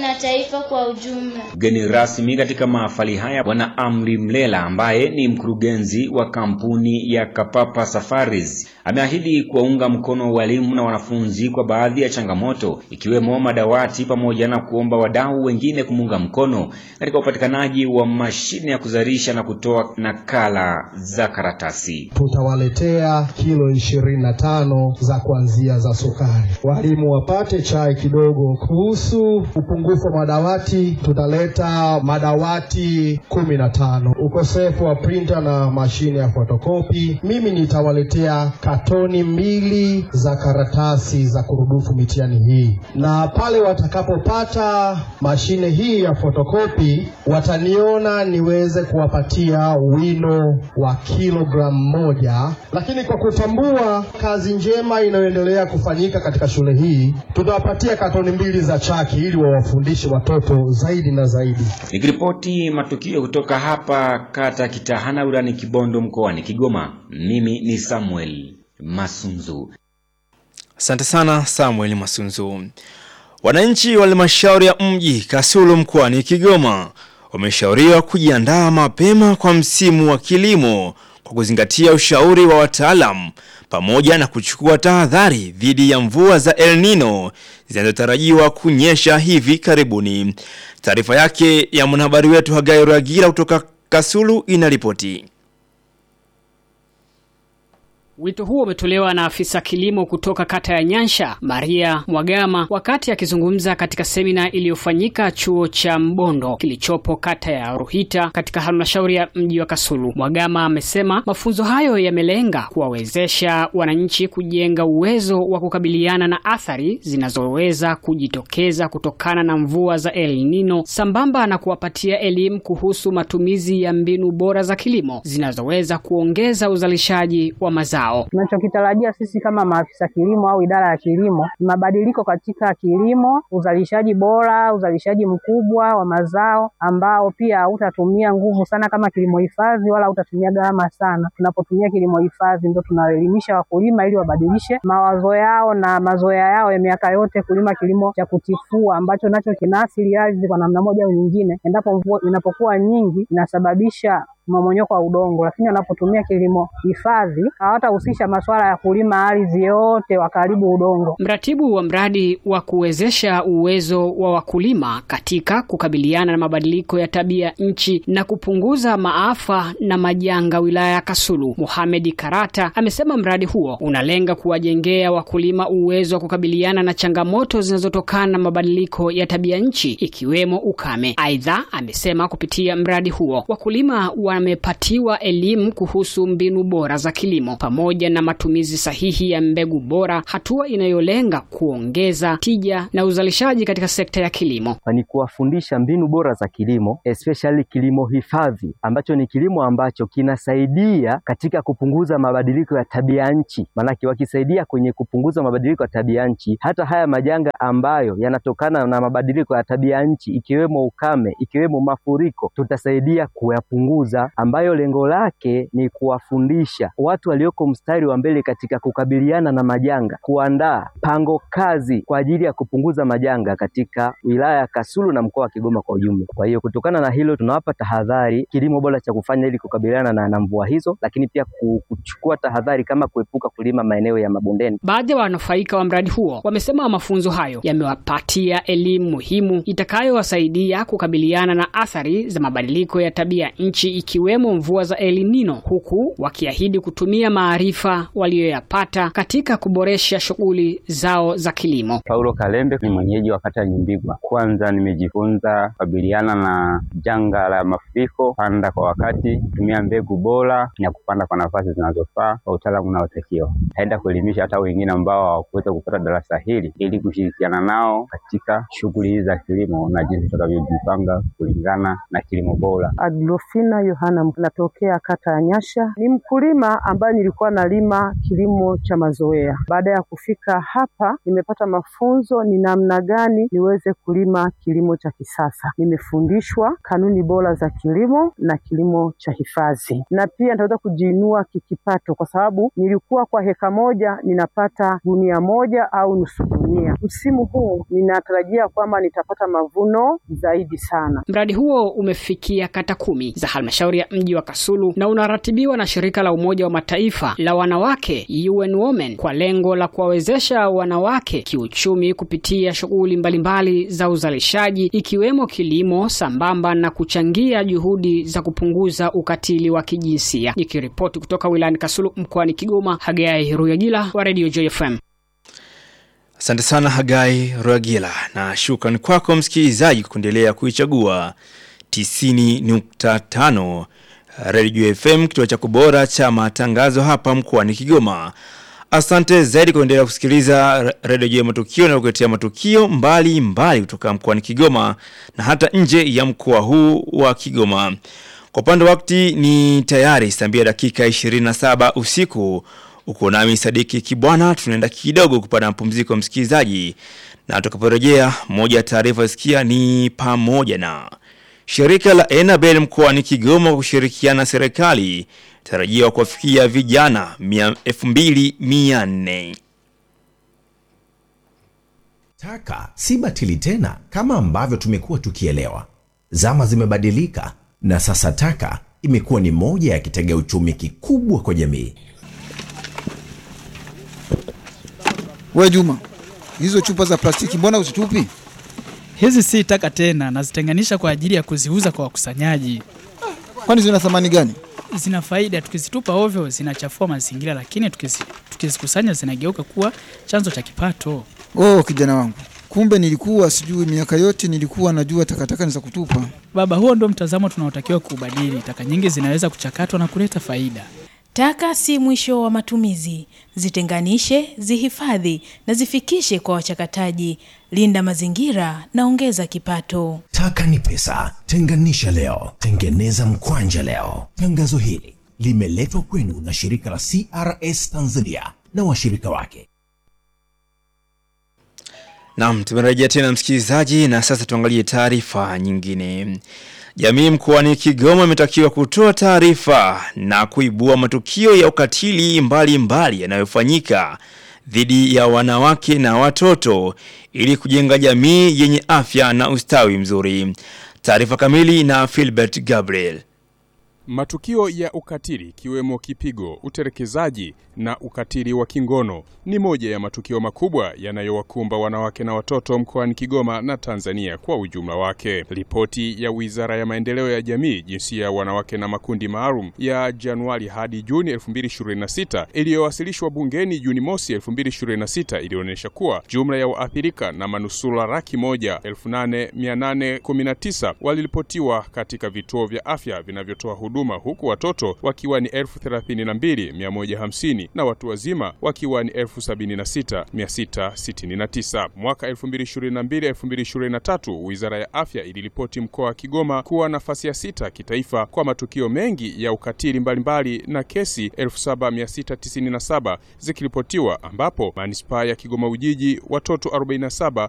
na taifa kwa ujumla. Mgeni rasmi katika mahafali haya Bwana Amri Mlela ambaye ni mkurugenzi wa kampuni ya Kapapa Safaris ameahidi kuwaunga mkono walimu na wanafunzi kwa baadhi ya changamoto ikiwemo madawati pamoja na kuomba wadau wengine kumuunga mkono katika upatikanaji wa mashine ya kuzalisha na kutoa nakala za karatasi. Tutawaletea kilo ishirini na tano za kuanzia za sukari, walimu wapate chai kidogo. Kuhusu upungufu wa madawati, tutaleta madawati kumi na tano. Ukosefu wa printer na mashine ya fotokopi, mimi nitawaletea katoni mbili za karatasi za kurudufu mitihani hii, na pale watakapopata mashine hii ya fotokopi wataniona niweze kuwapatia wino wa kilogramu moja. Lakini kwa kutambua kazi njema inayoendelea kufanyika katika shule hii, tutawapatia katoni mbili za chaki ili wawafundishe watoto zaidi na zaidi. Nikiripoti matukio kutoka hapa kata Kitahana wilani Kibondo mkoani Kigoma, mimi ni Samuel Masunzu. Asante sana Samuel Masunzu. Wananchi wa halmashauri ya mji Kasulu mkoani Kigoma wameshauriwa kujiandaa mapema kwa msimu wa kilimo kwa kuzingatia ushauri wa wataalamu pamoja na kuchukua tahadhari dhidi ya mvua za El Nino zinazotarajiwa kunyesha hivi karibuni. Taarifa yake ya mwanahabari wetu Hagai Ragira kutoka Kasulu inaripoti. Wito huo umetolewa na afisa kilimo kutoka kata ya Nyansha, Maria Mwagama, wakati akizungumza katika semina iliyofanyika chuo cha Mbondo kilichopo kata ya Ruhita katika halmashauri ya mji wa Kasulu. Mwagama amesema mafunzo hayo yamelenga kuwawezesha wananchi kujenga uwezo wa kukabiliana na athari zinazoweza kujitokeza kutokana na mvua za El Nino sambamba na kuwapatia elimu kuhusu matumizi ya mbinu bora za kilimo zinazoweza kuongeza uzalishaji wa mazao. Tunachokitarajia sisi kama maafisa kilimo au idara ya kilimo ni mabadiliko katika kilimo, uzalishaji bora, uzalishaji mkubwa wa mazao ambao pia hautatumia nguvu sana kama kilimo hifadhi wala hautatumia gharama sana. Tunapotumia kilimo hifadhi ndio tunaelimisha wakulima ili wabadilishe mawazo yao na mazoea yao ya miaka yote kulima kilimo cha kutifua ambacho nacho kinaathiri ardhi kwa namna moja au nyingine. Endapo mvua inapokuwa nyingi inasababisha mmomonyoko wa udongo, lakini wanapotumia kilimo hifadhi hawatahusisha masuala ya kulima ardhi yote wakaribu udongo. Mratibu wa mradi wa kuwezesha uwezo wa wakulima katika kukabiliana na mabadiliko ya tabia nchi na kupunguza maafa na majanga wilaya ya Kasulu, Mohamed Karata amesema mradi huo unalenga kuwajengea wakulima uwezo wa kukabiliana na changamoto zinazotokana na mabadiliko ya tabia nchi ikiwemo ukame. Aidha, amesema kupitia mradi huo wakulima wamepatiwa elimu kuhusu mbinu bora za kilimo pamoja na matumizi sahihi ya mbegu bora, hatua inayolenga kuongeza tija na uzalishaji katika sekta ya kilimo. Ni kuwafundisha mbinu bora za kilimo, especially kilimo hifadhi, ambacho ni kilimo ambacho kinasaidia katika kupunguza mabadiliko ya tabia nchi. Maanake wakisaidia kwenye kupunguza mabadiliko ya tabia nchi, hata haya majanga ambayo yanatokana na mabadiliko ya tabia nchi, ikiwemo ukame, ikiwemo mafuriko, tutasaidia kuyapunguza ambayo lengo lake ni kuwafundisha watu walioko mstari wa mbele katika kukabiliana na majanga, kuandaa pango kazi kwa ajili ya kupunguza majanga katika wilaya ya Kasulu na mkoa wa Kigoma kwa ujumla. Kwa hiyo kutokana na hilo, tunawapa tahadhari kilimo bora cha kufanya ili kukabiliana na, na mvua hizo, lakini pia kuchukua tahadhari kama kuepuka kulima maeneo ya mabondeni. Baadhi ya wanufaika wa mradi huo wamesema mafunzo hayo yamewapatia elimu muhimu itakayowasaidia kukabiliana na athari za mabadiliko ya tabia nchi ikiwemo mvua za El Nino, huku wakiahidi kutumia maarifa waliyoyapata katika kuboresha shughuli zao za kilimo. Paulo Kalembe ni mwenyeji wa kata Nyimbigwa. Kwanza nimejifunza kukabiliana na janga la mafuriko, panda kwa wakati, kutumia mbegu bora na kupanda kwa nafasi zinazofaa kwa utaalamu unaotakiwa. Naenda kuelimisha hata wengine ambao hawakuweza kupata darasa hili ili kushirikiana nao katika shughuli hizi za kilimo na jinsi tutakavyojipanga kulingana na kilimo bora. Agrofina Yohana, natokea kata ya Nyasha. Ni mkulima ambaye nilikuwa nalima kilimo cha mazoea. Baada ya kufika hapa, nimepata mafunzo ni namna gani niweze kulima kilimo cha kisasa. Nimefundishwa kanuni bora za kilimo na kilimo cha hifadhi, na pia nitaweza kujiinua kikipato, kwa sababu nilikuwa kwa heka moja ninapata gunia moja au nusu gunia. Msimu huu ninatarajia kwamba nitapata mavuno zaidi sana. Mradi huo umefikia kata kumi za halmashauri ya mji wa Kasulu na unaratibiwa na shirika la Umoja wa Mataifa la wanawake UN Women kwa lengo la kuwawezesha wanawake kiuchumi kupitia shughuli mbalimbali za uzalishaji ikiwemo kilimo sambamba na kuchangia juhudi za kupunguza ukatili wa kijinsia. Nikiripoti kutoka wilayani Kasulu mkoani Kigoma, Hagai Ruyagila wa Radio Joy FM. Asante sana Hagai Rwagila, na shukrani kwako msikilizaji kuendelea kuichagua 90.5 Radio FM, kituo chako bora cha matangazo hapa mkoani Kigoma. Asante zaidi kuendelea kusikiliza Radio Jua Matukio na kukuletea matukio mbali mbali kutoka mkoani Kigoma na hata nje ya mkoa huu wa Kigoma. Kwa upande wa wakati ni tayari saa mbili dakika 27 usiku. Uko nami Sadiki Kibwana, tunaenda kidogo kupata mapumziko msikilizaji, na tutakaporejea, moja ya taarifa sikia ni pamoja na shirika la Enabel mkoani Kigoma kwa kushirikiana na serikali tarajiwa kuwafikia vijana 2400. Taka si batili tena kama ambavyo tumekuwa tukielewa. Zama zimebadilika na sasa taka imekuwa ni moja ya kitega uchumi kikubwa kwa jamii. We Juma, hizo chupa za plastiki mbona usitupi? Hizi si taka tena, nazitenganisha kwa ajili ya kuziuza kwa wakusanyaji. Kwani zina thamani gani? Zina faida, tukizitupa ovyo zinachafua mazingira, lakini tukizi- tukizikusanya zinageuka kuwa chanzo cha kipato. Oh, kijana wangu, kumbe nilikuwa sijui. Miaka yote nilikuwa najua takataka ni za kutupa. Baba, huo ndio mtazamo tunaotakiwa kuubadili. Taka nyingi zinaweza kuchakatwa na kuleta faida. Taka si mwisho wa matumizi. Zitenganishe, zihifadhi na zifikishe kwa wachakataji. Linda mazingira na ongeza kipato. Taka ni pesa. Tenganisha leo, tengeneza mkwanja leo. Tangazo hili limeletwa kwenu na shirika la CRS Tanzania na washirika wake. Naam, tumerejea tena msikilizaji, na sasa tuangalie taarifa nyingine. Jamii mkoani Kigoma imetakiwa kutoa taarifa na kuibua matukio ya ukatili mbalimbali yanayofanyika dhidi ya wanawake na watoto ili kujenga jamii yenye afya na ustawi mzuri. Taarifa kamili na Philbert Gabriel. Matukio ya ukatili ikiwemo kipigo, utelekezaji na ukatili wa kingono ni moja ya matukio makubwa yanayowakumba wanawake na watoto mkoani Kigoma na Tanzania kwa ujumla wake. Ripoti ya Wizara ya Maendeleo ya Jamii, Jinsia ya Wanawake na Makundi Maalum ya Januari hadi Juni 2026 iliyowasilishwa bungeni Juni mosi 2026 ilionyesha kuwa jumla ya waathirika na manusura laki moja elfu nane mia nane kumi na tisa waliripotiwa katika vituo vya afya vinavyotoa huduma huku watoto wakiwa ni elfu thelathini na mbili mia moja hamsini na watu wazima wakiwa ni elfu sabini na sita mia sita sitini na tisa. Mwaka elfu mbili ishirini na mbili elfu mbili ishirini na tatu Wizara ya Afya iliripoti mkoa wa Kigoma kuwa nafasi ya sita kitaifa kwa matukio mengi ya ukatili mbalimbali na kesi elfu saba mia sita tisini na saba zikiripotiwa ambapo manispaa ya Kigoma Ujiji watoto 47